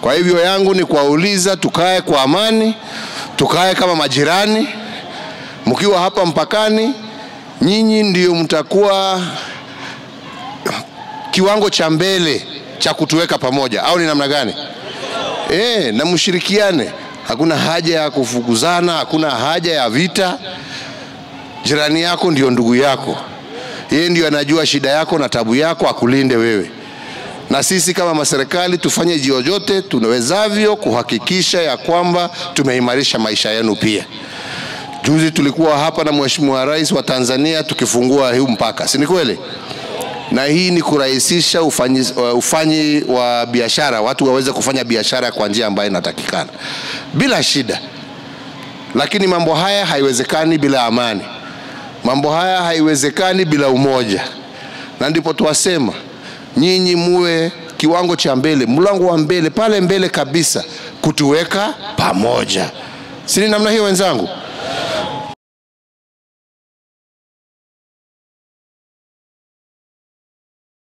Kwa hivyo yangu ni kuwauliza tukae kwa amani, tukae kama majirani. Mkiwa hapa mpakani, nyinyi ndio mtakuwa kiwango cha mbele cha kutuweka pamoja, au ni namna gani? E, na mshirikiane. Hakuna haja ya kufukuzana, hakuna haja ya vita. Jirani yako ndio ndugu yako, yeye ndio anajua shida yako na tabu yako, akulinde wewe. Na sisi kama maserikali tufanye jiojote tunawezavyo kuhakikisha ya kwamba tumeimarisha maisha yenu pia. Juzi tulikuwa hapa na Mheshimiwa Rais wa Tanzania tukifungua huu mpaka, si ni kweli? na hii ni kurahisisha ufanyi, ufanyi wa biashara, watu waweze kufanya biashara kwa njia ambayo inatakikana bila shida. Lakini mambo haya haiwezekani bila amani, mambo haya haiwezekani bila umoja, na ndipo tuwasema nyinyi muwe kiwango cha mbele, mlango wa mbele, pale mbele kabisa, kutuweka pamoja. Si ni namna hiyo wenzangu?